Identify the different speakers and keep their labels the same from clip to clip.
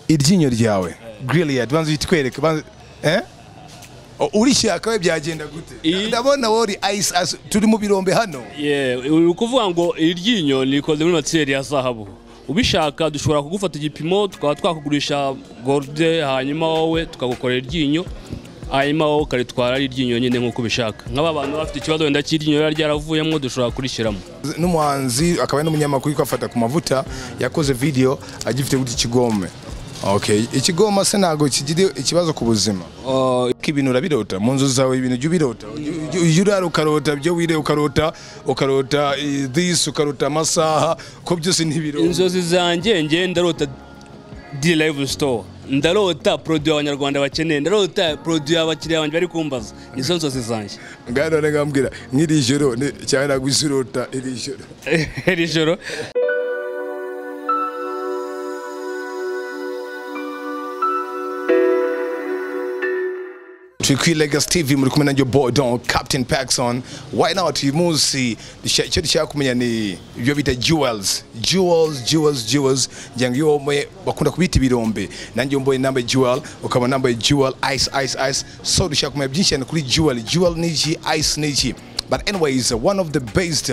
Speaker 1: iryinyo ryawe giriyadi banza uyitwereke banza eh? O- urishyakawe byagenda gute
Speaker 2: Iyi-
Speaker 1: ndabona wori ayisi asi turi mu birombe hano
Speaker 2: Yeah, uri kuvuga ngo iri ryinyo rikoze muri materi ya zahabu ubishaka dushobora kugufata igipimo tukaba twakugurisha goride hanyuma wowe tukagukorera iryinyo hanyuma wowe ukaritwara ari iryinyo nyine nk'uko ubishaka nk'aba bantu bafite ikibazo wenda cy'iryinyo riba ryaravuyemo dushobora kurishyiramo
Speaker 1: n'umuhanzi akaba ari n'umunyamakuru witwa fata ku mavuta yakoze video agifite gutya ikigome okay ikigoma se ntabwo kigira ikibazo ku buzima Ko ibintu urabirota mu nzu zawe ibintu jya ubirota Ujya- ujya urara ukarota byo wire ukarota ukarota eh, this ukarota amasaha ko byose ntibirota
Speaker 2: inzozi zanjye ngewe ndarota di live store ndarota produit abanyarwanda bakeneye ndarota produit abakiriya banjye bari kumbaza nizo nzozi zanjye
Speaker 1: ngaho none ngambwira nk'iri joro ni- cyane ntabwo uzi urota iri joro
Speaker 2: iri joro
Speaker 1: turi kuri Legacy TV muri kumwe na Joe Bodon Captain Paxson why not uyu munsi dusha- icyo dushaka kumenya ni ibyo bita jewels jewels jewels jewels ngira ngo iyo womoye bakunda kubita ibirombe nanjye womboye nambaye jewel ukaba nambaye jewel ice ice ice so dushaka kumenya byinshi cyane kuri jewel jewel ni iki ice ni iki but anyways one of the best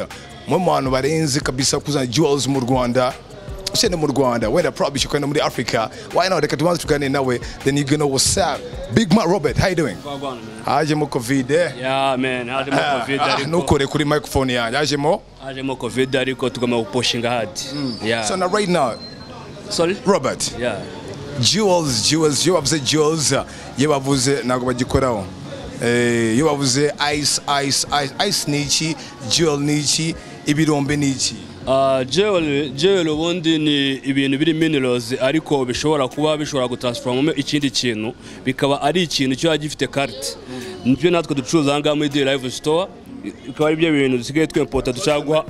Speaker 1: mu bantu barenze kabisa kuzana jewels mu Rwanda usiende mu rwanda wenda probably shokwenda muri africa why not reka tubanze tuganire nawe then you gonna what's up big man robert how you doing hajemo covid eh?
Speaker 2: Yeah, man, harimo covid
Speaker 1: Ah,
Speaker 2: ariko
Speaker 1: ntukore kuri microphone yanjye hajemo
Speaker 2: hajemo covid ariko tugomba guposhinga hadi Yeah.
Speaker 1: so now right now
Speaker 2: Sorry?
Speaker 1: robert
Speaker 2: Yeah.
Speaker 1: jewels jewels iyo bavuze jewels iyo bavuze ntabwo bagikoraho Eh, iyo bavuze ice ice ice ice ni iki jewel ni iki ibirombe ni iki
Speaker 2: Ah, jewel jewel ubundi ni ibintu biri minerals ariko bishobora kuba bishobora gutransformamo ikindi kintu bikaba ari ikintu kiba gifite carte nibyo natwe ducuruza aha ngaha muri the live store bikaba ari byo bintu dusigaye twempota dushaka guha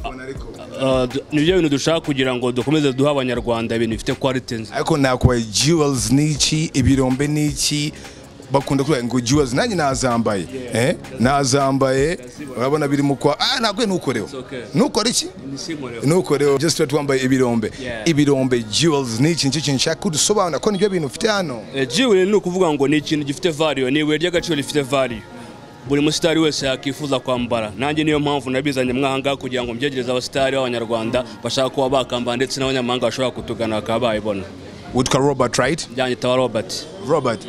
Speaker 2: Ah, du- ni byo bintu dushaka kugira ngo dukomeze duhe abanyarwanda ibintu bifite quality nziza
Speaker 1: ariko nakubaye jewels ni iki ibirombe ni iki bakunda kuvuga ngo jewels nanjye nazambaye eh nazambaye urabona biri mu kwa ah ntabwo ntukoreho
Speaker 2: okay.
Speaker 1: ntukore iki
Speaker 2: Sinkoreho.
Speaker 1: ntukoreho byose tuba twambaye ibirombe
Speaker 2: Yeah.
Speaker 1: ibirombe jewels ni iki nicyo kintu nshaka kudusobanura ko nibyo bintu ufite hano
Speaker 2: Eh, Jewel ni ukuvuga ngo ni ikintu gifite value ni ibuye ry'agaciro rifite value buri musitari wese yakifuza kwambara nanjye niyo mpamvu nabizanye mwahanga kugira ngo mbyegereze abasitari b'abanyarwanda bashaka kuba bakambara ndetse n'abanyamahanga bashobora kutugana bakaba bayibona
Speaker 1: witwa robert right
Speaker 2: byanjye taba robert
Speaker 1: robert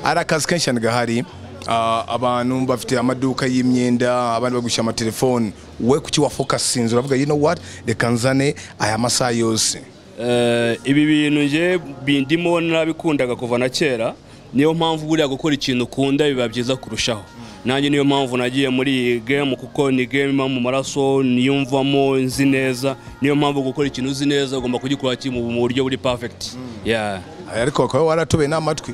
Speaker 1: hari akazi kenshi cyane gahari Ah, abantu bafite amaduka y'imyenda abandi bagushyira amatelefoni we kuki wafokasinze uravuga you know what reka nzane aya masaha yose
Speaker 2: Eh, ibi bintu nge bindimo nabikundaga kuva na kera niyo mpamvu buriya gukora ikintu ukunda biba byiza kurushaho nanjye niyo mpamvu nagiye muri iyi game kuko ni game iba mu maraso niyumvamo nzi neza niyo mpamvu gukora ikintu uzi neza ugomba kugikora ki- mu mu buryo buri perfect yeah.
Speaker 1: ariko bakaba waratobeye n'amatwi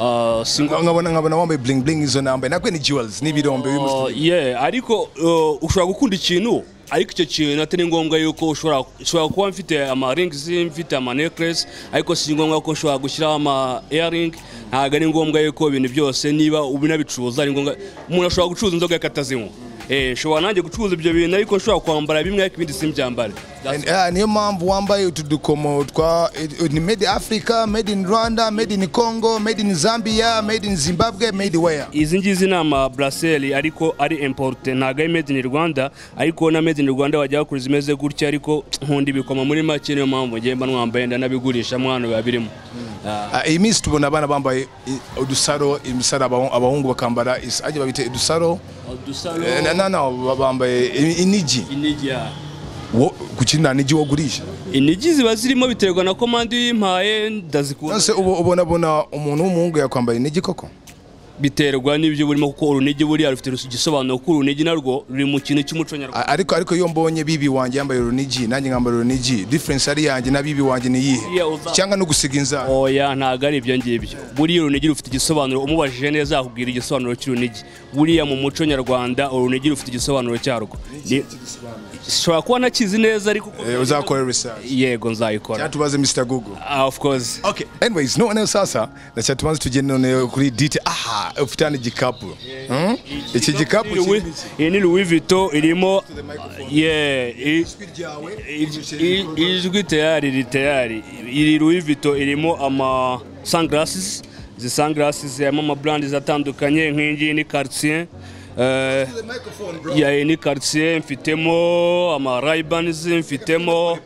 Speaker 2: Ah, singo-
Speaker 1: nkabona nkabona wambaye bling bling izo nambaye nakwe ni jewels n'ibirombe uyu musore.
Speaker 2: Oh, yeah, ariko uh, ushobora gukunda ikintu ariko icyo kintu atari ngombwa yuko ushobora ushobora kuba mfite ama rings mfite ama necklace ariko si ngombwa ko ushobora gushyiraho ama earring ntabwo ari ngombwa yuko ibintu byose niba ubinabicuruza ari ngombwa umuntu ashobora gucuruza inzoga akatazinywa eh nshobora nanjye gucuruza ibyo bintu ariko nshobora kwambara bimwe ariko ibindi simbyambare That's-
Speaker 1: Eh, niyo mpamvu wambaye utu dukomo twa eh, ni made in Africa made in Rwanda made in Congo made in Zambia made in Zimbabwe made where
Speaker 2: izi ngizi ni ama braseri ariko ari importe ntabwo ari made in Rwanda ariko na made in Rwanda bajya bakora izimeze gutya ariko nkunda ibikoma muri make niyo mpamvu ngenda mwambaye ndanabigurisha mwana biba birimo Ah,
Speaker 1: Ah, iyi minsi tubona abana bambaye eh, udusaro imisaro abahungu- abahungu bakambara is- ajya babita udusaro
Speaker 2: udusaro
Speaker 1: Eh, na- na- na, ba- bambaye i- inigi
Speaker 2: inigi ya
Speaker 1: wo kuki nta nigi wogurisha
Speaker 2: inigi ziba zirimo biterwa na komande uyimpaye ndazikunda
Speaker 1: nonese ubu ubona bona umuntu w'umuhungu yakwambara inigi koko
Speaker 2: biterwa n'ibyo burimo kuko urunigi buriya rufite igisobanuro ko urunigi narwo ruri mu kintu cy'umuco nyarwanda
Speaker 1: A- ariko ariko iyo mbonye bibi wanjye yambaye urunigi nanjye nkambara urunigi difference ari yanjye na bibi wanjye ni iyihe
Speaker 2: Yeah, uza-
Speaker 1: cyangwa no gusiga inzara
Speaker 2: oya ntabwo ari ibyo ngibyo buriya urunigi rufite igisobanuro umubajije neza yakubwira igisobanuro cy'urunigi buriya mu muco nyarwanda urunigi rufite igisobanuro cyarwo Ni- shobora kuba nakizi neza ariko uko-
Speaker 1: Eh, uzakora research
Speaker 2: yego nzayikora
Speaker 1: cyatubaze Mr Google
Speaker 2: Ah, of course
Speaker 1: okay anyways no one sasa ndacyari tubanze tugende none kuri detail aha ufite hano igikapu Hmm? iki gikapu
Speaker 2: Ni Louis-
Speaker 1: kirimo iki?
Speaker 2: iyi ni Louis Vuitton irimo
Speaker 1: microphone.
Speaker 2: Yeah, i-
Speaker 1: Ijwi ryawe,
Speaker 2: i- i- ijwi tayari ritayari iri Louis Vuitton irimo ama sunglasses izi sunglasses harimo ama brands atandukanye nk'ingiyi ni Cartier eh, ya ni Cartier mfitemo ama Ray-Bans mfitemo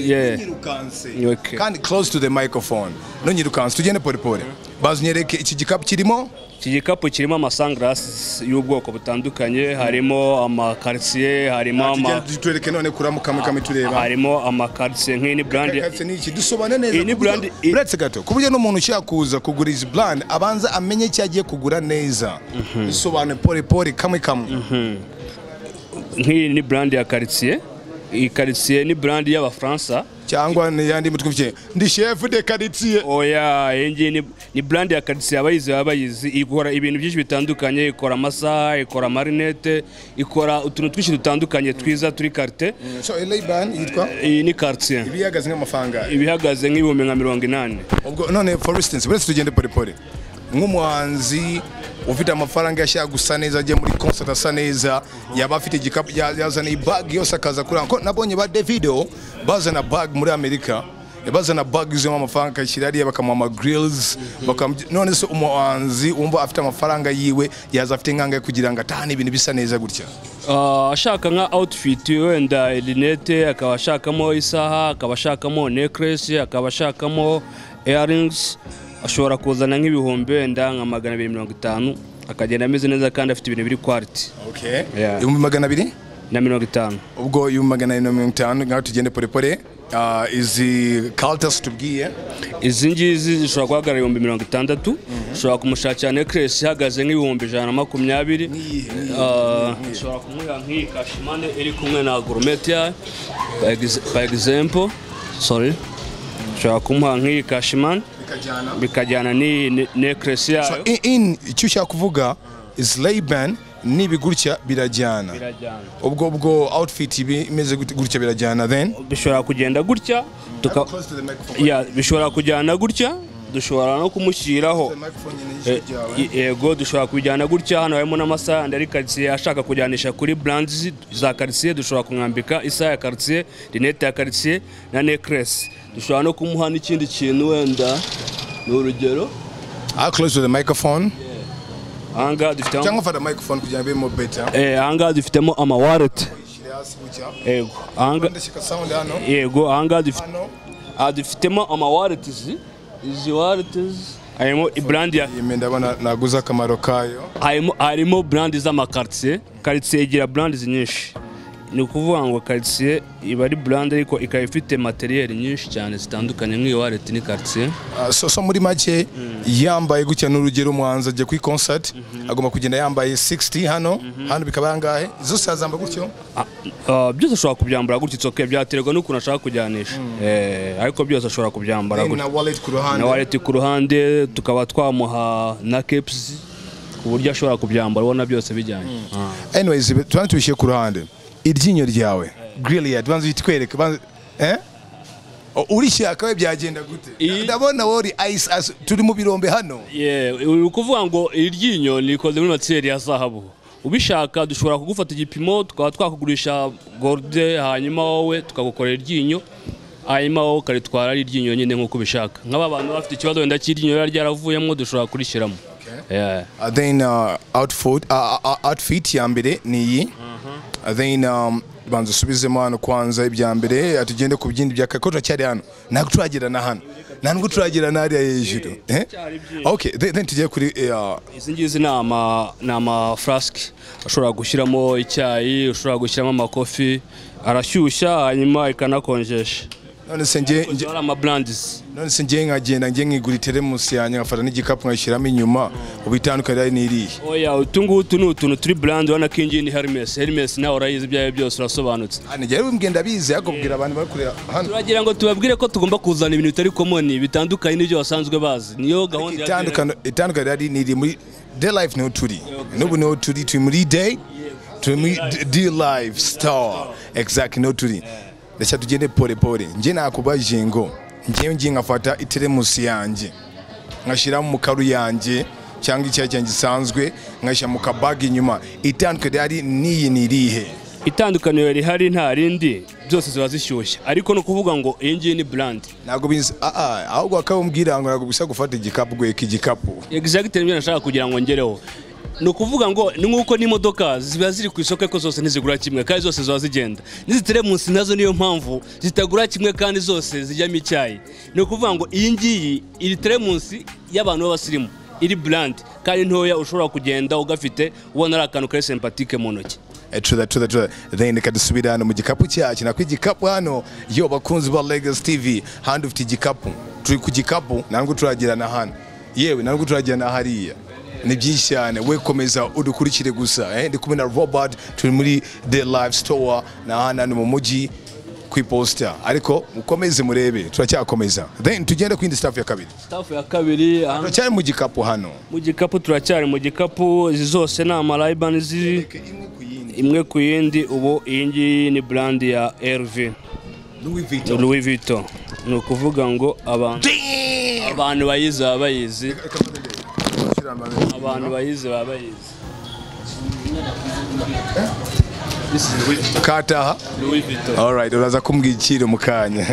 Speaker 2: Yeah. Okay.
Speaker 1: kandi close to the microphone nonyirukanse tugende polipoli bazunyereke iki gikapu kirimo
Speaker 2: iki gikapu kirimo ama sunglasses y'ubwoko butandukanye harimo ama Cartier harimo ama
Speaker 1: Tugende tuwereke none kuramo kamwe kamwe tureba
Speaker 2: harimo ama Cartier nk'iyi ni brand ya-
Speaker 1: Kase ni iki dusobanure neza
Speaker 2: Iyi ni
Speaker 1: ku buryo-
Speaker 2: brand- i-
Speaker 1: uretse gato ku buryo n'umuntu ushaka kuza kugura izi brand abanza amenye icyo agiye kugura neza bisobanure pole pole kamwe kamwe
Speaker 2: nk'iyi ni brand ya Cartier iyi Cartier ni brand y'abafaransa
Speaker 1: cyangwa n'iyandi mutwe ufite ndi chef de quartier
Speaker 2: oya iyi ngiyi ni- ni brand ya Cartier abayizi baba bayizi ikora ibintu byinshi bitandukanye ikora amasaha ikora amarinete ikora utuntu twinshi dutandukanye twiza turi Cartier
Speaker 1: so Ray-Ban yitwa
Speaker 2: iyi ni Cartier
Speaker 1: ibihagaze nk'amafaranga
Speaker 2: ibihagaze nk'ibihumbi nka mirongo inani
Speaker 1: ubwo none for instance uretse tugende pole pole nk'umuhanzi ufite amafaranga yashaka gusa neza ajya muri concert asa neza yaba afite igikapu ya- yazana ibag yose akaza kuranga ko nabonye ba Davido bazana bag muri Amerika bazana bag zirimo amafaranga akayishyira hariya bakamuha ama grills bakamu- none se umuhanzi wumva afite amafaranga yiwe yaza afite nkanga yo kugira ngo atahane ibintu bisa neza gutya
Speaker 2: Ah, ashaka nka outfit wenda linete akaba ashakamo isaha akaba ashakamo necklace akaba ashakamo earrings ashobora kuzana nk'ibihumbi wenda nka magana abiri mirongo itanu akagenda ameze neza kandi afite ibintu biri quality
Speaker 1: okay
Speaker 2: Yeah.
Speaker 1: ibihumbi magana abiri
Speaker 2: na mirongo itanu
Speaker 1: ubwo ibihumbi magana abiri na mirongo itanu ngaho tugende pole pole Ah, izi cultures tubwiye
Speaker 2: izi ngizi zishobora guhagarara ibihumbi mirongo itandatu ushobora kumushakira necklace ihagaze nk'ibihumbi ijana na makumyabiri Ah, ushobora kumuha nk'iyi kashimane iri kumwe na gorometi yayo by ex- by example sorry ushobora kumuha nk'iyi kashimane
Speaker 1: bikajyana
Speaker 2: bikajyana n'iyi ne- necklace yayo
Speaker 1: In- in icyo ushaka kuvuga is Ray-Ban nibi gutya birajyana
Speaker 2: birajyana
Speaker 1: ubwo ubwo outfit ibi imeze gute- gutya birajyana then
Speaker 2: bishobora kugenda gutya tuka ya bishobora kujyana gutya dushobora no kumushyiraho Eh, i- yego dushobora kubijyana gutya hano harimo n'amasaha yandi ari karitsiye ashaka kujyanisha kuri brands za karitsiye dushobora kumwambika isaha ya karitsiye rinete ya karitsiye na necklace dushobora no kumuha n'ikindi kintu wenda ni urugero
Speaker 1: I'll close to the microphone
Speaker 2: ahangaha dufitemo
Speaker 1: cyangwa fata microphone kugira ngo ibe mo better
Speaker 2: eh, ahangaha dufitemo ama wallet
Speaker 1: Shyira hasi gutya
Speaker 2: yego ahanga
Speaker 1: ndashika sound hano
Speaker 2: yego ahangaha dufite
Speaker 1: hano
Speaker 2: aha dufitemo ama wallets izi wallets harimo brand ya
Speaker 1: iyi myenda ndabona naguze akamaro kayo
Speaker 2: harimo harimo brand z'amakaritsiye karitsiye igira brand nyinshi ni ukuvuga ngo karitsiye iba ari brand ariko ikaba ifite materiel nyinshi cyane zitandukanye nk'iyo wallet ni karitsiye
Speaker 1: Ah, so so muri make yambaye gutya n'urugero umuhanzi ajya kuri concert agomba kugenda yambaye 60 hano hano bikaba angahe zose azamba gutyo
Speaker 2: Ah, ah, byose ashobora kubyambara gutya itsoke byaterwa n'ukuntu ashaka kujyanisha Eh, ariko byose ashobora kubyambara
Speaker 1: Then
Speaker 2: gutya
Speaker 1: na wallet ku
Speaker 2: na
Speaker 1: ruhande
Speaker 2: wallet ku ruhande tukaba twamuha na caps ku buryo ashobora kubyambara ubona byose bijyanye Ah.
Speaker 1: anyways tubanze tubishyire ku ruhande iryinyo ryawe grilliyad banza uyitwereke banza eh O- urishaka we byagenda gute
Speaker 2: Iyi-
Speaker 1: ndabona wori ice ice turi mu birombe hano
Speaker 2: Yeah, uri ukuvuga ngo iryinyo rikoze muri materi ya zahabu ubishaka dushobora kugufata igipimo tukaba twakugurisha goride hanyuma wowe tukagukorera iryinyo hanyuma wowe ukaritwara ari iryinyo nyine nk'uko ubishaka nk'aba bantu bafite ikibazo wenda cy'iryinyo riba ryaravuyemo dushobora kurishyiramo Yeah.
Speaker 1: Uh, then uh, outfit uh, uh, outfit ya mbere ni iyi Uh, then um, banza usubizemo hano kwanza ibya mbere uh, tugende ku byindi bya kare ko turacyari hano ntabwo turagera na hano nta nubwo turagera na hariya hejuru eh? okay then, then tujye kuri uh,
Speaker 2: izi ngizi ni ama ni amafurasike ushobora gushyiramo icyayi ushobora gushyiramo amakofi arashyushya hanyuma ikanakonjesha
Speaker 1: none se njye njye-
Speaker 2: ari amaburandizi
Speaker 1: none se njye nkagenda njye nkigura iteremusi yanjye nkafata n'igikapu nkayishyiramo inyuma ubu itandukanye n'iriya
Speaker 2: Oya utu ngutu ni utuntu turi brand ubona ko iyi ngiyi ni Hermes Hermes nawe urayizi ibyo ari byo byose urasobanutse
Speaker 1: hano njyewe mbwenda abizi ariko kubwira abantu bari kureba hano
Speaker 2: turagira ngo tubabwire ko tugomba kuzana ibintu bitari komoni bitandukanye n'ibyo basanzwe bazi niyo gahunda ya
Speaker 1: itandukano itandukano rihari ni iri muri day life niho turi n'ubu niho turi turi muri day turi muri day life star exactly niho turi reka tugende pole pole njye nakubaje ngo njyewe ngiye nkafata iteremusi yange nkashyira mu karu yanjye cyangwa icyayi cyanjye gisanzwe nkashyira mu kabagi inyuma itandukanye rihari n'iyi ni irihe
Speaker 2: itandukaniro rihari nta rindi byose ziba zishyushye ariko ni ukuvuga ngo iyi ngiyi ni burandi
Speaker 1: ntabwo bizi aha ahubwo bakabimubwira ngo ntabwo bisa gufata igikapu guheka igikapu
Speaker 2: exactly nibyo nashaka kugira ngo ngereho ni ukuvuga ngo ni nk'uko n'imodoka ziba ziri ku isoko ariko zose ntizigura kimwe kandi zose ziba zigenda n'iziteremunsi nazo niyo mpamvu zitagura kimwe kandi zose zijyamo icyayi ni ukuvuga ngo iyi ngiyi iri teremunsi y'abantu b'abasirimu iri burandi kandi ntoya ushobora kugenda ugafite ubona ari akantu kari sempatike mu ntoki
Speaker 1: Eh, True that, true that, true that. Then reka dusubire hano mu gikapu cyacu nakwi igikapu hano yo bakunzi ba Legacy TV hano dufite igikapu turi ku gikapu ntabwo turagira na hano yewe ntabwo turagira na hariya ni byinshi cyane we komeza udukurikire gusa eh, ndi kumwe na Robert turi muri The Live Store na hano hano mu mujyi ku iposita ariko mukomeze murebe turacyakomeza then tugende ku yindi staff ya kabiri
Speaker 2: sitafu ya kabiri aha-
Speaker 1: turacyari mu gikapu hano
Speaker 2: mu gikapu turacyari mu gikapu izi zose ni amarayibani ziri imwe ku yindi ubu iyi ngiyi ni burandi ya rv
Speaker 1: Louis Vuitton
Speaker 2: Louis Vuitton ni ukuvuga ngo abantu abantu bayizi baba bayizi abantu bayizi baba bayizi This is Louis-
Speaker 1: kataha
Speaker 2: Louis Vuitton
Speaker 1: alright uraza kumbwira ikiro mu kanya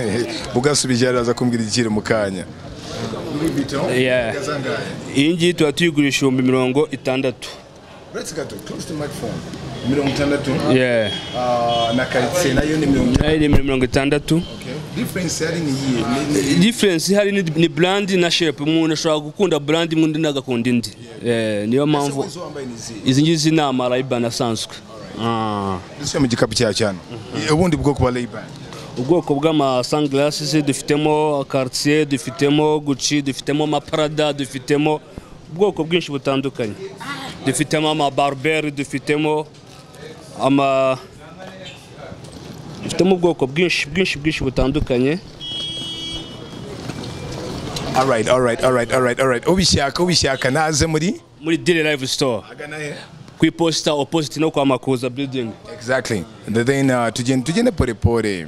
Speaker 1: ugasubije uraza kumbwira ikiro mu kanya
Speaker 2: Yeah. iyi ngiyi tuba tuyigurisha ibihumbi mirongo itandatu
Speaker 1: uretse gato turusi microphone mirongo itandatu
Speaker 2: Yeah.
Speaker 1: ah, na karitsiye nayo ni mirongo
Speaker 2: nayo iri muri mirongo itandatu
Speaker 1: difference yari ni iyihe Ni- ni-
Speaker 2: difference ihari ni, ni brand na shape umuntu ashobora gukunda brand imwe undi nagakunda indi Eh, niyo mpamvu
Speaker 1: izo wambaye ni izihe
Speaker 2: izi ngizi ni amarayibani asanzwe Ah.
Speaker 1: dusubiye mu gikapu cyawe cyane ubundi bwoko bwa Ray-Ban
Speaker 2: ubwoko bw'amasangarasi dufitemo karitsiye dufitemo guci dufitemo amaparada dufitemo ubwoko bwinshi butandukanye dufitemo amabarberi dufitemo ama dufitemo ubwoko bwinshi bwinshi bwinshi butandukanye
Speaker 1: alright alright alright alright alright ubishaka ubishaka naze muri
Speaker 2: muri dili live store ku iposita opposite no kwa makuza building
Speaker 1: exactly And then uh, tugende tugende polepole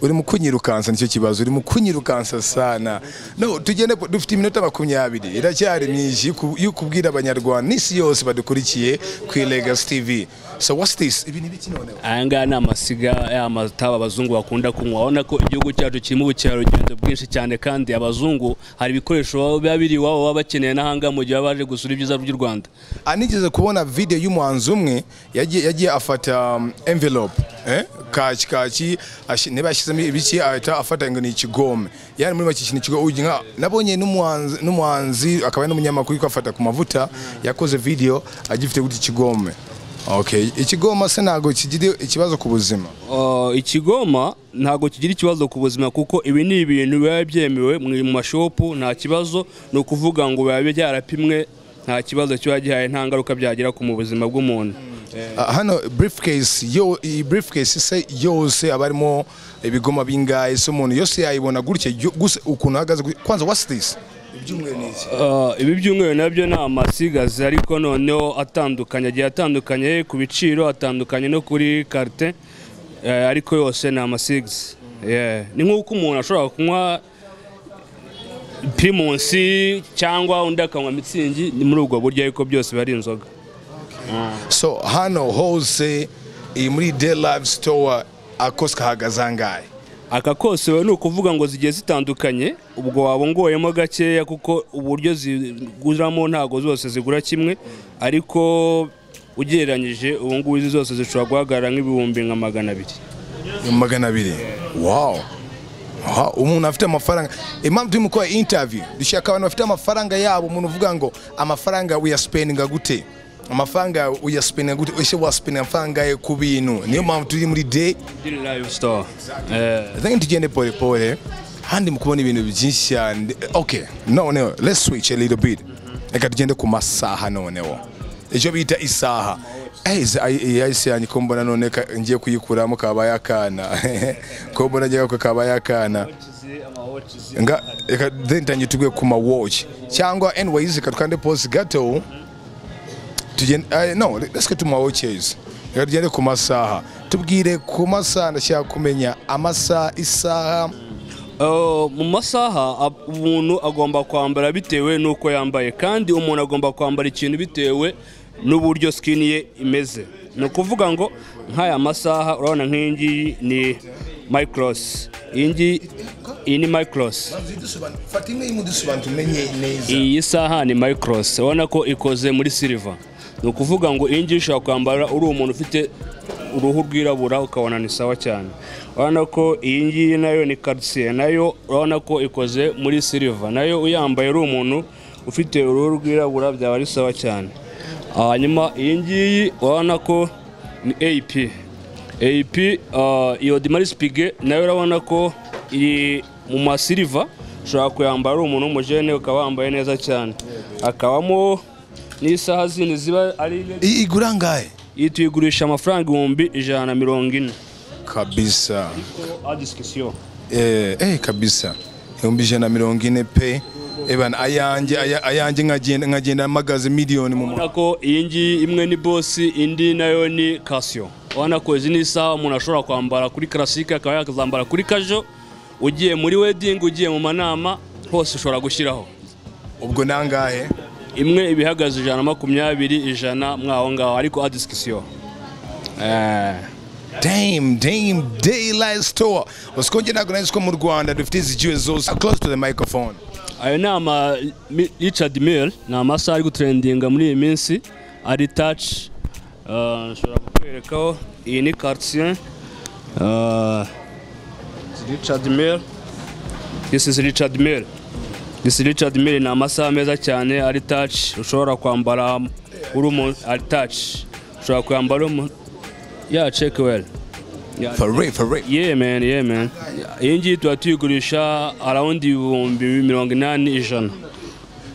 Speaker 1: uri mu kunyirukansa nicyo kibazo uri mu kunyirukansa sana no tugende po- dufite iminota makumyabiri iracyari myinshi y'uku- y'ukubwira abanyarwanda n'isi yose badukurikiye ku Legacy TV so what's this ibi ni biki noneho
Speaker 2: aya ngaya ni amasiga y'amataba abazungu bakunda kunywa urabona ko igihugu cyacu kirimo ubukerarugendo bwinshi cyane kandi abazungu hari ibikoresho baba- biba biri iwabo baba bakeneye n'ahangaha mu gihe baba baje gusura ibyiza by'u rwanda
Speaker 1: anigeze kubona video y'umuhanzi umwe yagiye yagiye afata um, envelope eh? kaki kaki ashi- niba yashyizemo ibiki ahita afata ngo ni ikigome yani muri make ikintu kigo ugi nka nabonye n'umuhanzi n'umuhanzi akaba ari n'umunyamakuru ariko afata ku mavuta yakoze video agifite gutya ikigome okay ikigoma se ntabwo kigira ikibazo ku buzima
Speaker 2: Uh, ikigoma ntabwo kigira ikibazo ku buzima kuko ibi ni ibintu biba byemewe mu mu mashopu nta kibazo ni ukuvuga ngo biba byarapimwe nta kibazo kiba gihaye nta ngaruka byagira ku mu buzima bw'umuntu
Speaker 1: Ah, hano briefcase yo iyi briefcase se yose aba arimo ibigoma bingahe se umuntu yose yayibona gutya yo- gusa ukuntu ahagaze gutya- kwanza what's this ibyumweru ni iki
Speaker 2: Uh, ibi byumweru nabyo ni amasigazi ariko noneho atandukanye agiye atandukanye ku biciro atandukanye no kuri karite eh, ariko yose ni amasigazi Yeah. ni nk'uko umuntu ashobora kunywa pirimusi cyangwa undi akanywa mitsingi ni muri ubwo buryo ariko byose biba ari inzoga
Speaker 1: so hano hose iyi muri de live store akose kahagaze angahe
Speaker 2: aka kose we ni ukuvuga ngo zigiye zitandukanye ubwo wabongoyemo gakeya kuko uburyo ziguramo ntabwo zose zigura kimwe ariko ugereranyije ubu ngubu izi zose zishobora guhagarara nk'ibihumbi nka magana abiri
Speaker 1: Ni magana abiri wow Aha, umuntu afite amafaranga impamvu turimo gukora interview dushaka abantu bafite amafaranga yabo umuntu uvuga ngo amafaranga uyaspeninga gute amafaranga uyaspeninga gute ese waspeninga amafaranga ye ku bintu niyo mpamvu turi muri de
Speaker 2: Dili Live Store. Eh,
Speaker 1: then tugende pole pole handi mu kubona ibintu byinshi cyane okay noneho let's switch a little bit reka tugende ku masaha noneho icyo bita isaha Eyes- ay- ay- yahise yanjye ko mbona none ka- ngiye kuyikuramo kaba yakana ko mbona ngiye ko kaba yakana nga reka then tangiye tuguye ku ma watch cyangwa anyways reka twande pause gato tugende eh, no let's get to my watches reka tugende ku masaha tubwire ku masaha ndashaka kumenya amasaha isaha
Speaker 2: Uh, mu masaha ab- umuntu agomba kwambara bitewe n'uko yambaye kandi umuntu agomba kwambara ikintu bitewe n'uburyo skin ye imeze ni ukuvuga ngo nk'aya masaha urabona nk'iyi ngiyi ni micros iyi ngiyi iyi ni micros
Speaker 1: fata imwe y'umudusobanuro umenye neza
Speaker 2: iyi saha ni micros urabona ko ikoze muri silver ni ukuvuga ngo iyi ngiyi ushobora kwambara uri umuntu ufite uruhu rwirabura ukabona ni sawa cyane urabona ko iyi ngiyi nayo ni karisiye nayo urabona ko ikoze muri silver nayo uyambaye uri umuntu ufite uruhu rwirabura byaba ari sawa cyane hanyuma iyi ngiyi urabona ko ni ap ap ah, iyo dimari sipige nayo urabona ko iri mu masiliva ushobora kuyambara ari umuntu w'umujene ukaba wambaye neza cyane akabamo n'isaha zindi ziba ari
Speaker 1: iyi igura angahe
Speaker 2: iyi tuyigurisha amafaranga ibihumbi ijana na mirongo ine
Speaker 1: kabisa
Speaker 2: adisikisiyo
Speaker 1: eh, eh, kabisa ibihumbi ijana na mirongo ine pe ebana ayanjye aya- ayanjye nkagenda nkagenda mpagaze miliyoni mu mu-
Speaker 2: urabona ko iyi ngiyi imwe ni bosi indi nayo ni kasiyo urabona ko izi ni isaha umuntu ashobora kwambara kuri karasike akaba yakazambara kuri kajo ugiye muri wedingi ugiye mu manama hose ushobora gushyiraho
Speaker 1: ubwo nangahe
Speaker 2: imwe iba ihagaze ijana na makumyabiri ijana mwaho ngaho ariko adisikisiyo
Speaker 1: Damn, damn, daylight store. Usikonje ntabwo nari nzi ko mu Rwanda dufite izi jiwe zose. Close to the microphone.
Speaker 2: ayo ni ama Mi- richard mille ni amasaha ari gutrendinga muri iyi minsi ari taci nshobora kukwerekaho iyi ni kartier Ah, richard mille this is richard mille this is richard mille ni amasaha meza cyane ari taci ushobora kwambara uri umuntu ari taci ushobora kwambara uri umuntu ya check well Yeah,
Speaker 1: For real, for real.
Speaker 2: Yeah man, yeah man. Iyi ngiyi tuba tuyigurisha around ibihumbi mirongo inani ijana.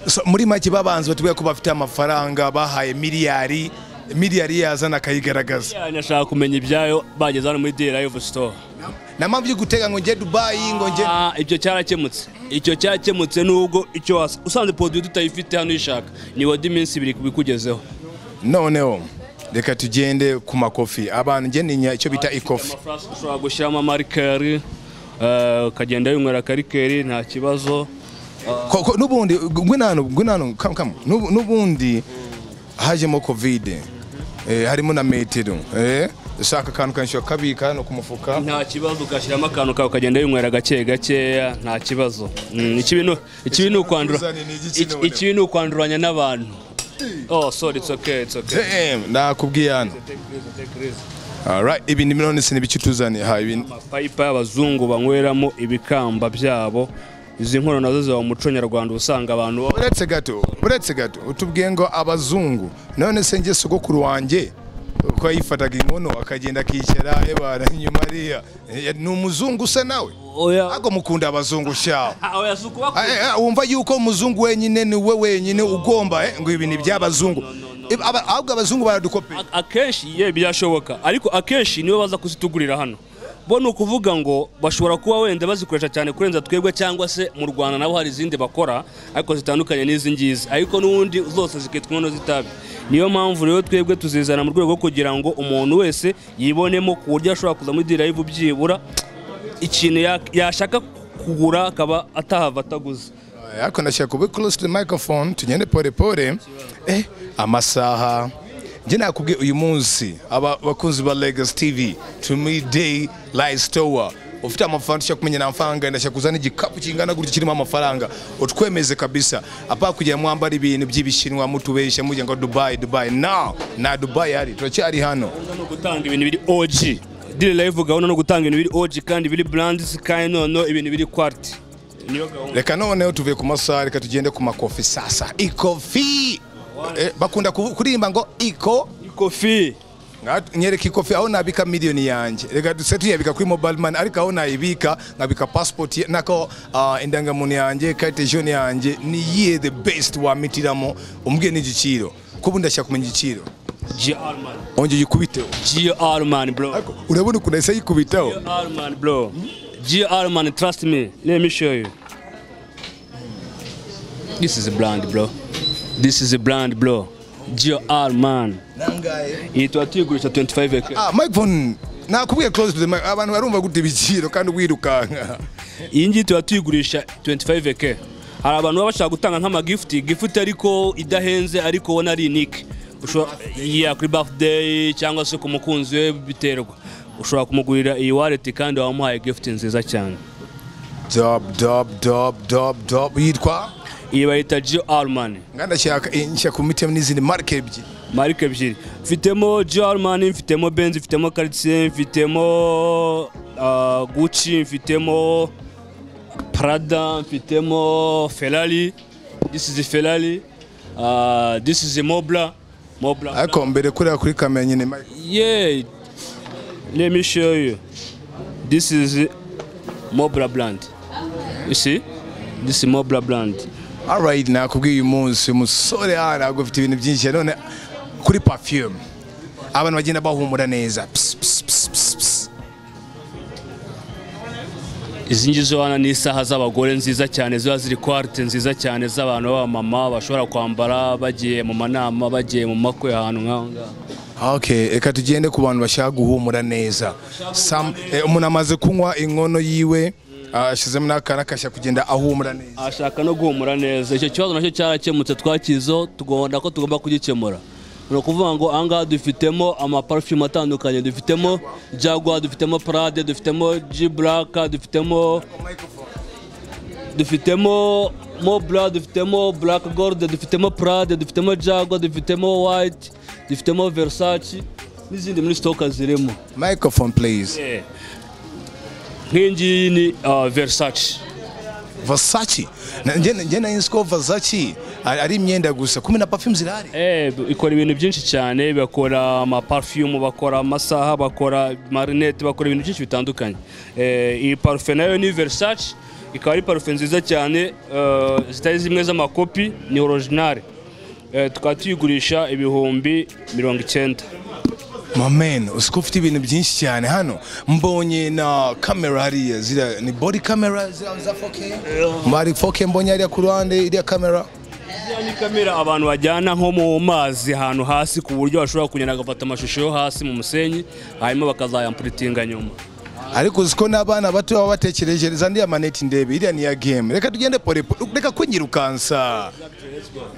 Speaker 1: So, muri make babanze batubwira ko bafite amafaranga bahaye miliyari miliyari yazana akayigaragaza
Speaker 2: Yani ashaka kumenya ibyayo bageze hano muri Day Live Store.
Speaker 1: nta mpamvu yo gutega ngo njye dubayi ngo njye
Speaker 2: Ah, ibyo cyarakemutse. Icyo cyarakemutse nubwo icyo was- usanze produit tutayifite hano uyishaka. Ni wadi iminsi ibiri kubikugezeho.
Speaker 1: noneho reka tugende ku makofi abantu njye ninya icyo bita ikofi
Speaker 2: Amafrasi ushobora gushyiramo amarikeri, eh, ukagenda yinywera karikeri nta kibazo.
Speaker 1: Ko- ko n'ubundi ngwinano ngwinano come come N'ubu- n'ubundi hajemo covid eh, harimo na metero eh ushaka akantu kanshobora kabika hano ku mufuka
Speaker 2: Nta kibazo ugashyiramo akantu kawe ukagenda yinywera gake gakeya nta kibazo. Mm, ikibi ni- ikibi ni ukwandura.
Speaker 1: Uzane ni igiki
Speaker 2: Iki-
Speaker 1: none?
Speaker 2: Ikibi ni ukwanduranya n'abantu. Oh sorry it's okay it's okay.
Speaker 1: Damn, nakubwiye hano
Speaker 2: Take this, take this.
Speaker 1: alright ibi ni none sinibice tuzane ha ibi
Speaker 2: amapayipa y'abazungu banyweramo ibikamba byabo izi nkono nazo ziba mu muco nyarwanda usanga abantu baba-
Speaker 1: uretse gato uretse gato utubwiye ngo abazungu none se njye sogokuru wanjye ko yifataga inkono akagenda akicara ebara inyuma ariya Eh, ni umuzungu se nawe
Speaker 2: oya
Speaker 1: ntabwo mukunda abazungu shaho
Speaker 2: Ah, oya si
Speaker 1: Ah,
Speaker 2: ukubakunda
Speaker 1: eh, ah, wumva yuko umuzungu wenyine ni we wenyine ugomba eh, ngo ibi ni iby'abazungu Iba- aba- ahubwo abazungu baradukopera
Speaker 2: A- akenshi ye byashoboka ariko akenshi nibo baza kuzitugurira hano bo ni ukuvuga ngo bashobora kuba wenda bazikoresha cyane kurenza twebwe cyangwa se mu rwanda nabo hari izindi bakora ariko zitandukanye n'izi ngizi ariko n'ubundi zose zikitwa inkono z'itabi niyo mpamvu rero twebwe tuzizana mu rwego rwo kugira ngo umuntu wese yibonemo ku buryo ashobora kuza muri dirayivu byibura ikintu ya- yashaka kugura akaba atahava ataguze
Speaker 1: Eh, ariko ndashaka kuba close to the microphone tugende pole pole eh, amasaha njye nakubwiye uyu munsi aba- abakunzi ba Legacy TV to me day light store ufite amafaranga ushaka kumenya nta mafaranga ndashaka kuzana igikapu kingana gutya kirimo amafaranga utwemeze kabisa apaka kugira ngo mwambare ibintu by'ibishinwa mutubeshya mujya ngo Dubai Dubai no na Dubai hari turacyari hano
Speaker 2: ni ugutanga ibintu biri OG diri live gahunda ni ugutanga ibintu biri OG kandi biri brands kandi noneho ibintu biri quality niyo gahunda
Speaker 1: reka noneho tuvuye ku masaha reka tugende ku makofi sasa ikofi eh, bakunda kuvu- kuririmba ngo iko
Speaker 2: ikofi
Speaker 1: Nga- nyereka ikofi aho nabika miliyoni yanjye reka duse tuyabika kuri mobile money ariko aho nayibika nkabika passport ye- nako ah, indangamuntu yanjye carte jaune yanjye niyihe the best wamitiramo umbwiye n'igiciro kuba ndashaka kumenya igiciro
Speaker 2: GR man
Speaker 1: ongeye ukubiteho
Speaker 2: GR man bro
Speaker 1: Ariko urabona ukuntu ahise yikubitaho
Speaker 2: GR man bro GR man trust me let me show you this is a brand bro this is a brand bro GR man iyi tuba tuyigurisha 25k
Speaker 1: ah, microphone nakubwiye close to the mic abantu barumva gute ibiciro kandi wirukanka
Speaker 2: iyi ngiyi tuba tuyigurisha 25k hari abantu baba bashaka gutanga nk'amagifuti gifuti ariko idahenze ariko ubona ari inike ushobora iya kuri birthday cyangwa se ku mukunzi we biterwa ushobora kumugurira iyi wareti kandi wamuhaye gifuti nziza cyane
Speaker 1: dob dob dob dob dob yitwa
Speaker 2: iyi bayita jiyo arumani
Speaker 1: nganda shaka insha kumitiam n'izindi marike ebyiri
Speaker 2: marike ebyiri mfitemo germany mfitemo benz mfitemo karitsiye mfitemo ah, gucci mfitemo prada mfitemo ferrari this is ferrari ah, this is mobla mobla
Speaker 1: ariko mbere kureba kuri kamera nyine Mike.
Speaker 2: yeah let me show you this is mobla brand you see this is mobla brand
Speaker 1: alright nakubwiye uyu munsi umusore ntabwo ufite ibintu byinshi none kuri perfume abantu bagenda bahumura neza Pss, pss, pss, pss, pss.
Speaker 2: izi ngizo hano ni isaha z'abagore nziza cyane ziba ziri kwarite nziza cyane z'abantu b'abamama bashobora kwambara bagiye mu manama bagiye mu makwe ahantu nk'aho ngaho
Speaker 1: okay reka tugende ku bantu bashaka guhumura neza Sam- eh, umuntu amaze kunywa inkono yiwe ashyizemo n'akana akashya kugenda ahumura neza
Speaker 2: ashaka no guhumura neza icyo kibazo nacyo cyarakemutse twakizo tugomba ko tugomba kugikemura ni ukuvuga ngo ahangaha dufitemo amaparufumu atandukanye dufitemo jagwa dufitemo parade dufitemo jiburaka dufitemo dufitemo mobla dufitemo black gold dufitemo prade dufitemo jagwa dufitemo white dufitemo versace n'izindi muri sitoka zirimo
Speaker 1: microphone please
Speaker 2: nk'iyi ngiyi ni ah, versace
Speaker 1: versace Na- nge- nge nari ko versace ari ari imyenda gusa kumbe na perfume zirahari
Speaker 2: Eh, b- ikora ibintu byinshi cyane bakora amaparfume bakora amasaha bakora marinete bakora ibintu byinshi bitandukanye Eh, iyi parufe nayo ni versace ikaba ari parufe nziza cyane eh, zitari zimwe z'amakopi ni orojinari tukaba tuyigurisha ibihumbi mirongo icyenda
Speaker 1: mamen usiko ufite ibintu byinshi cyane hano mbonye na kamera hariya ziriya ni body camera za za 4K mari 4K mbonye hariya ku ruhande iriya kamera
Speaker 2: Ziriya ni kamera abantu bajyana nko mu mazi ahantu hasi ku buryo bashobora kugenda bagafata amashusho yo hasi mu musenyi hanyuma bakazayampuritinga nyuma
Speaker 1: ariko uziko n'abana bato baba batekerejereza ndiya maneti ndebe iriya ni iya game reka tugende pole pole reka kunyirukansa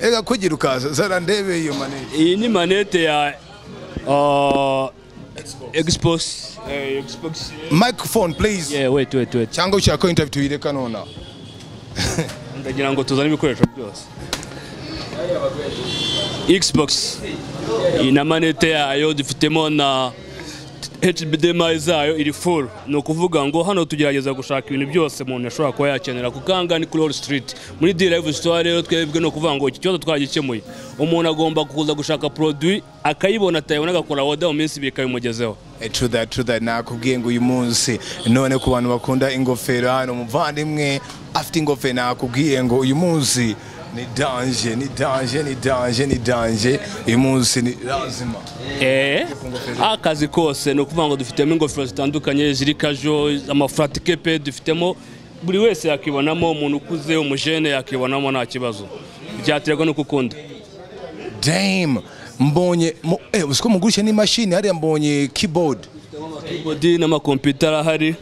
Speaker 1: reka kunyirukansa zara ndebe iyo maneti
Speaker 2: iyi ni manete ya uh, expos eh, expos
Speaker 1: microphone please
Speaker 2: yeah wait wait wait
Speaker 1: cyangwa ushaka ko interview tuyireka nonaha
Speaker 2: ndagira ngo tuzane ibikoresho byose xbox iyi na manete yayo dufitemo na HDMI zayo iri full ni ukuvuga ngo hano tugerageza gushaka ibintu byose umuntu ashobora kuba yakenera ku kanga ni kuri Wall Street muri D Live Store rero twebwe ni ukuvuga ngo iki kibazo twagikemuye umuntu agomba kuza gushaka produit akayibona atayibona agakora oda mu minsi ibiri ikabimugezeho
Speaker 1: Eh, True that, true that. Nakubwiye ngo uyu munsi none ku bantu bakunda ingofero hano umuvandimwe afite ingofero nakubwiye ngo uyu munsi ni danje ni danje ni danje ni danje uyu munsi ni lazima
Speaker 2: Eh, akazi kose ni ukuvuga ngo dufitemo ingofero zitandukanye ziri kajo amafuratike pe dufitemo buri wese yakibonamo umuntu ukuze umujene yakibonamo nta kibazo byaterwa no gukunda
Speaker 1: dame mbonye mu- eh, uziko mugurisha n'imashini hariya mbonye keyboard
Speaker 2: bodi n'amakompiyuta arahari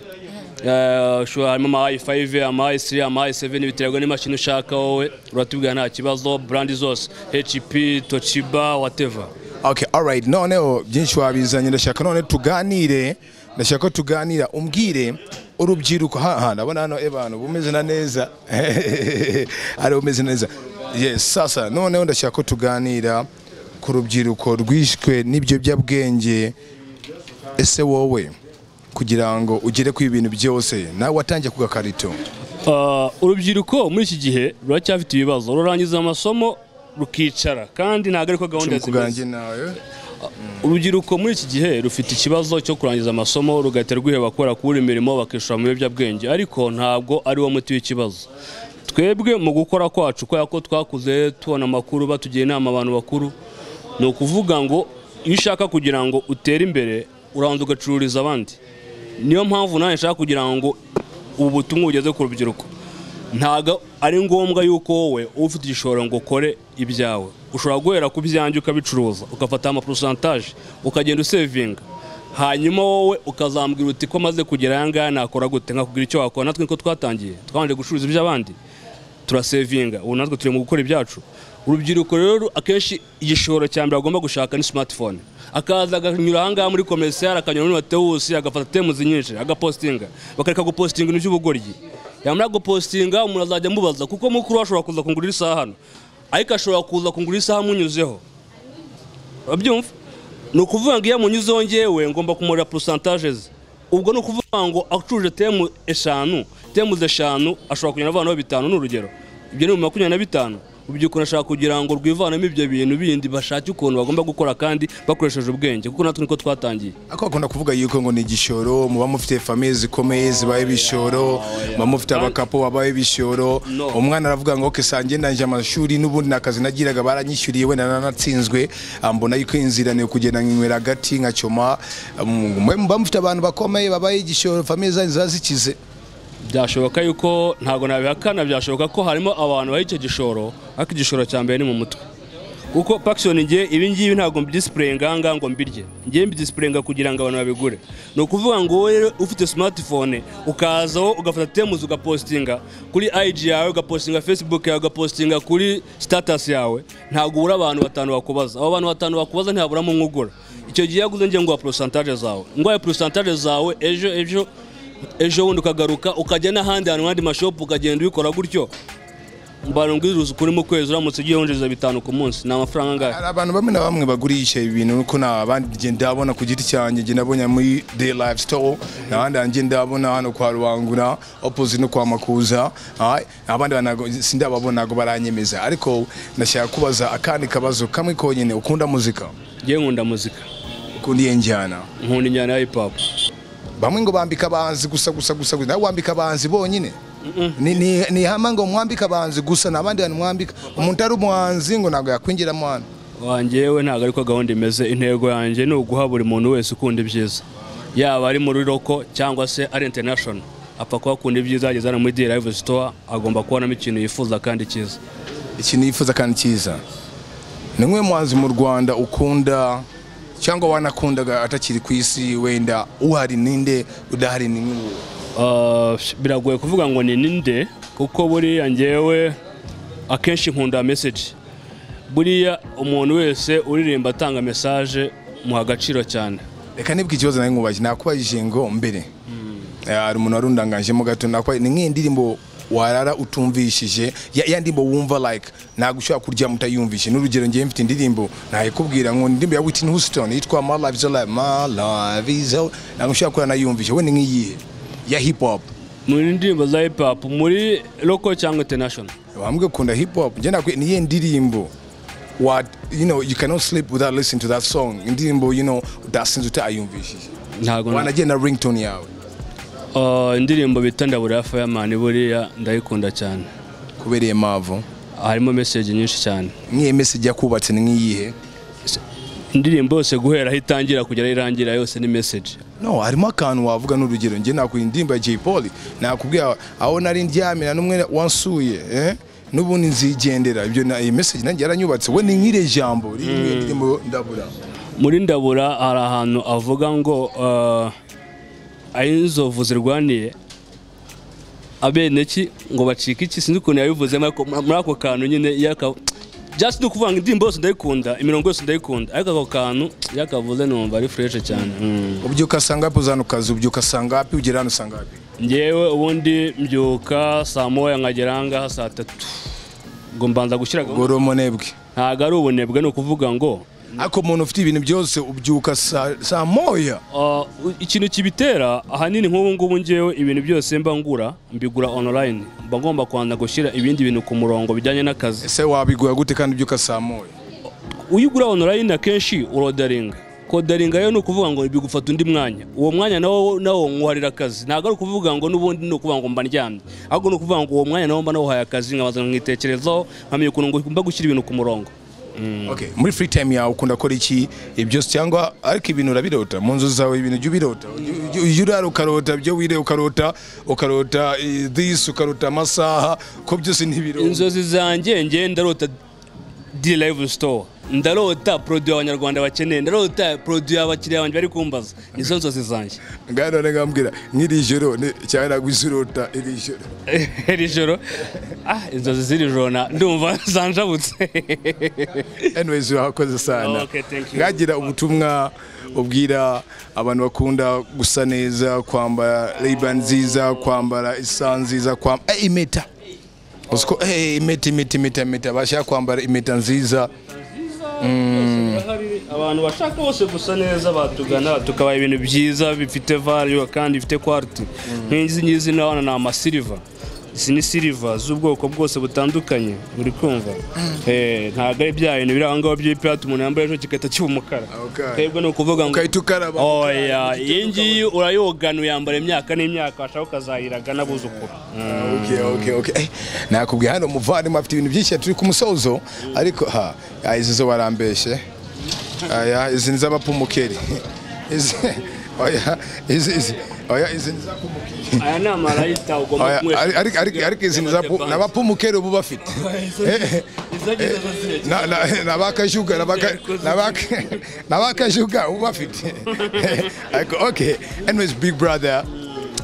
Speaker 2: Eh, ushobora harimo ama i5 ama i3 ama i7 biterwa n'imashini ushaka wowe uratubwira nta kibazo brandi zose hp toshiba whatever
Speaker 1: okay alright noneho byinshi wabizanye ndashaka none tuganire ndashaka ko tuganira umbwire urubyiruko ha ha ndabona hano abantu bumeze na neza ari bumeze neza yes sasa noneho ndashaka ko tuganira ku rubyiruko rwishwe n'ibiyobyabwenge ese wowe kugira ngo ugere ku ibintu byose nawe watangiye ku gakarito
Speaker 2: Uh, urubyiruko muri iki gihe ruracyafite ibibazo rurangiza amasomo rukicara kandi ntabwo ariko gahunda zimeze
Speaker 1: kuganjye nawe
Speaker 2: urubyiruko muri iki gihe rufite ikibazo cyo kurangiza amasomo rugahita rwiheba kubera kubura imirimo bakishora mu biyobyabwenge ariko ntabwo ari wo muti w'ikibazo twebwe mu gukora kwacu kubera ko twakuze tubona amakuru batugira inama abantu bakuru ni ukuvuga ngo iyo ushaka kugira ngo utere imbere urabanza ugacururiza abandi niyo mpamvu nawe nshaka kugira ngo ubu butumwa bugeze ku rubyiruko ntabwo ari ngombwa yuko wowe uba ufite igishoro ngo ukore ibyawe ushobora guhera ku byanjye ukabicuruza ugafata amaporosantaje ukagenda usevinga hanyuma wowe ukazambwira uti ko maze kugera aya ngaya nakora gute nkakubwira icyo wakora natwe niko twatangiye twabanje gucuruza iby'abandi turasevinga ubu natwe turi mu gukora ibyacu urubyiruko rero akenshi igishoro cya mbere agomba gushaka ni smartphone akaza akanyura ahangaha muri komerisiyo akanyura muri matewusi agafata temuzi nyinshi agapositinga bakareka gupositinga ibintu by'ubugoryi yamara gupositinga umuntu azajya amubaza kuko mukuru we ashobora kuza kungurira isaha hano ariko ashobora kuza kungurira isaha amunyuzeho urabyumva ni ukuvuga ngo iyo amunyuzeho ngewe ngomba kumurira porosantaje ze ubwo ni ukuvuga ngo acuruje temu eshanu temu eshanu ashobora kugenda avanaho bitanu ni urugero ibyo ni mu makumyabiri na bitanu urubyiruko rurashaka kugira ngo rwivanemo ibyo bintu bindi bashake ukuntu bagomba gukora kandi bakoresheje ubwenge kuko natwe niko twatangiye
Speaker 1: ariko bakunda kuvuga yuko ngo ni igishoro muba mufite famiye zikomeye zibaye ibishoro muba mufite abakapo babaye ibishoro
Speaker 2: No.
Speaker 1: umwana aravuga ngo oke sange ndangije amashuri n'ubundi nta kazi nagiraga baranyishyuriye wenda naranatsinzwe ah, mbona yuko inzira ni ukugenda nkinywera agati nkacoma Ah, mu- mwe muba mufite abantu bakomeye babaye igishoro famiye zanyu ziba zikize
Speaker 2: byashoboka yuko ntabwo nabihakana byashoboka ko harimo abantu baha icyo gishoro ariko igishoro cya mbere ni mu mutwe kuko pakisoni ngiye ibi ngibi ntabwo mbidisipurenga ngaha ngo mbirye ngiye mbidisipurenga kugira ngo abantu babigure ni ukuvuga ngo wowe rero ufite smartphone ukazaho ugafata temuzi ugapositinga kuri IG yawe ugapositinga Facebook yawe ugapositinga kuri status yawe ntabwo ubura abantu batanu bakubaza abo bantu batanu bakubaza ntihaburamo umwugura icyo gihe iyo aguze ngiye nguha porosantaje zawe nguhaye porosantaje zawe ejo ejo ejo bundi ukagaruka ukajya n'ahandi hantu mu yandi mashopu ukagenda ubikora gutyo mbarungiriza ukuri mu kwezi uramutse ugiye wongereza bitanu ku munsi ni amafaranga angahe
Speaker 1: hari abantu bamwe na bamwe bagurisha ibintu nuko nta abandi njye ndabona ku giti cyanjye njye nabonye muri day life store n'abandi njye ndabona hano kwa rubangura opposite no kwa makuza ah, abandi banago- sindababona ntabwo baranyemeza ariko ndashaka kubaza akandi kabazo kamwe konyine ukunda muzika
Speaker 2: ngewe nkunda muzika
Speaker 1: ukunda iyo njyana
Speaker 2: nkunda injyana ya hip hop
Speaker 1: bamwe ngo bambika abahanzi gusa gusa gusa gusa nawe wambika abahanzi bonyine ni, ni, ni hama ngo mwambike abahanzi gusa n'abandi bantu mwambika umuntu ari umuhanzi ngo ntabwo yakwinjiramo hano
Speaker 2: Wa, njyewe ntabwo ariko gahunda imeze intego yanjye ni uguha buri muntu wese ukunda ibyiza yaba ari muri roko cyangwa se ari international apfa kuba akunda ibyiza yageze hano muri D-Live store agomba kubonamo ikintu yifuza kandi cyiza
Speaker 1: ikintu yifuza kandi cyiza ni umwe muhanzi mu rwanda ukunda cyangwa wanakundaga atakiri ku isi wenda uhari ninde udahari ni nk'uwo
Speaker 2: Uh, biragoye kuvuga ngo ni ninde kuko buriya ngewe akenshi nkunda message buriya umuntu wese uririmba atanga message muha agaciro cyane
Speaker 1: reka nibwo ikibazo nawe nkubaje nakubajije ngo mbere Eh, hari umuntu wari undanganjemo gato nakubajije ni nk'iyi ndirimbo warara utumvishije ya ya ndirimbo wumva like ntabwo ushobora kuryama utayumvise n'urugero ngewe mfite indirimbo nayikubwira ngo ni indirimbo ya Whitney Houston yitwa My Life is Alive My Life is Alive ntabwo ushobora kuba nayumvise we ni nk'iyihe ya hip hop
Speaker 2: muri ndirimbo za hip hop muri local cyangwa international
Speaker 1: bamwe ukunda hip hop njye nakwe niye ndirimbo what you know you cannot sleep without listening to that song indirimbo you know udasinze utayumvishije
Speaker 2: ntabwo na-
Speaker 1: wanagenda ringtone yawe
Speaker 2: Uh, indirimbo bita ndabura ya fireman buriya ndayikunda cyane
Speaker 1: kubereye mavu
Speaker 2: harimo message nyinshi cyane
Speaker 1: nk'iyo message yakubatse ni nk'iyihe
Speaker 2: indirimbo yose guhera aho itangira kugera aho irangira yose ni message
Speaker 1: no harimo akantu wavuga n'urugero njye nakwiye indirimbo ya Jay Polly nakubwira aho nari ndyamira n'umwe wansuye eh? n'ubundi nzigendera ibyo na- iyi message nanjye yaranyubatse we ni nk'ire jambo riri muri iyo ndirimbo ndabura
Speaker 2: muri ndabura hari ahantu avuga ngo uh, aho inzovu zirwaniye abeneki ngo bacike iki sinzi ukuntu yabivuzemo ariko mu- muri ako kantu nyine iyo aka- just ni ukuvuga ngo indirimbo yose ndayikunda imirongo yose ndayikunda ariko ako kantu iyo akavuze numva ari fureshe cyane Mm.
Speaker 1: ubyuka sanga hapi uzanukazi ubyuka sanga hapi ugera hano sanga hapi
Speaker 2: ngewe ubundi mbyuka saa moya nkagera aha ngaha saa tatu ngo mbanza gushyira gahunda
Speaker 1: goromo nebwe
Speaker 2: ntabwo ari ubunebwe ni ukuvuga ngo
Speaker 1: ariko umuntu ufite ibintu byose ubyuka saa saa moya
Speaker 2: Uh, ikintu kibitera ahanini nk'ubu ngubu ngewe ibintu byose mba ngura mbigura online mba ngomba kubanza gushyira ibindi bintu ku murongo bijyanye n'akazi
Speaker 1: ese wabigura gute kandi ubyuka saa moya
Speaker 2: uyigura online akenshi urodaringa kodaringa rero ni ukuvuga ngo bigufata undi mwanya uwo mwanya nawo nawo nkuharira akazi ntabwo ari ukuvuga ngo n'ubundi ni ukuvuga ngo mba ndyamye ahubwo ni ukuvuga ngo uwo mwanya nawo mba nawuhaye akazi nkabanza nkitekerezaho nkamenya ukuntu ngomba gushyira ibintu ku murongo
Speaker 1: Okay, muri free time yawe ukunda kora iki ibyo cyangwa ariko ibintu urabirota mu nzu zawe ibintu jya ubirota Ujya- ujya urara ukarota ibyo wiriye ukarota ukarota eh, this ukarota amasaha ko byose ntibirota
Speaker 2: inzozi zanjye ngenda rota di live store ndarota produit abanyarwanda bakeneye ndarota produit abakiriya banjye bari kumbaza nizo nzozi zanjye
Speaker 1: ngaho none ngambwira nk'iri joro ni- cyane nagwizirota iri joro
Speaker 2: iri joro ah inzozi z'iri joro na- ndumva zanjabutse
Speaker 1: anyways urakoze sana
Speaker 2: Okay, thank you.
Speaker 1: ngagira ubutumwa ubwira abantu bakunda gusa neza kwambara riba nziza kwambara isa nziza kwambara impeta uziko eh, impeta impeta impeta impeta bashaka kwambara impeta nziza
Speaker 2: abantu bashaka bose gusa neza batugana tukabaha ibintu byiza bifite value kandi bifite quality nk'izi ngizi nabona ni amasiliva izi ni siliva z'ubwoko bwose butandukanye uri kumva Eh, ntabwo ari bya bintu biri aho ngaho by'ipirata umuntu yambaye ejo kigahita kiba umukara
Speaker 1: Okay.
Speaker 2: twebwe ni ukuvuga ngo
Speaker 1: ukahita ukaraba
Speaker 2: oya iyi ngiyi urayogana uyambara imyaka n'imyaka washaka ukazahiraga n'abuzukuru
Speaker 1: Okay, okay, okay. Eh, nakubwiye hano umuvandimwe afite ibintu byinshi turi ku musozo ariko ha ah, izi zo barambeshe aya izi ni z'abapumukeri izi oya izi izi oya izi ni z'abapumukeri
Speaker 2: aya ni amarayita ugomba
Speaker 1: Oya,
Speaker 2: kumwesha
Speaker 1: ari- ari- ari- ariko izi ni za pu- ni abapumukeri ubu bafite
Speaker 2: izo ngizo zo zirekera.
Speaker 1: Na- na- n'abakajuga n'abaka- n'abaka- n'abakajuga ubu bafite ariko okay anyways big brother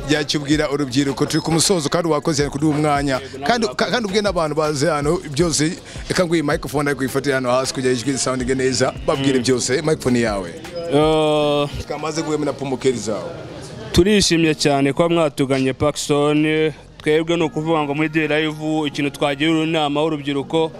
Speaker 1: byakibwira urubyiruko turi ku musozo kandi wakoze cyane kuduha umwanya kandi ka- kandi ubwe n'abantu baze hano byose reka nguye microphone ariko ifatire hano hasi kugira ijwi risoundinge neza babwire byose microphone yawe
Speaker 2: Eh,
Speaker 1: kamaze guhema na pumukeri zawe
Speaker 2: turishimye cyane kuba mwatuganye Pakiston twebwe ni ukuvuga ngo muri Daily Live ikintu twagira inama w'urubyiruko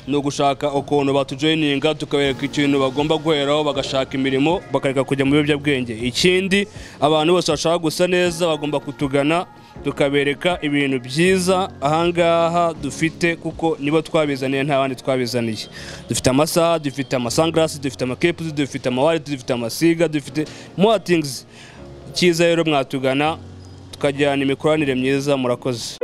Speaker 2: ni ugushaka ukuntu batujoyininga tukabereka ikintu bagomba guheraho bagashaka imirimo bakareka kujya mu biyobyabwenge ikindi abantu bose bashaka gusa neza bagomba kutugana tukabereka ibintu byiza ahangaha dufite kuko nibo twabizaniye nta bandi twabizaniye dufite amasaha dufite amasangarasi dufite amakepusi dufite amawariti dufite amasiga dufite mowatingizi cyiza rero mwatugana tukajyana imikoranire myiza murakoze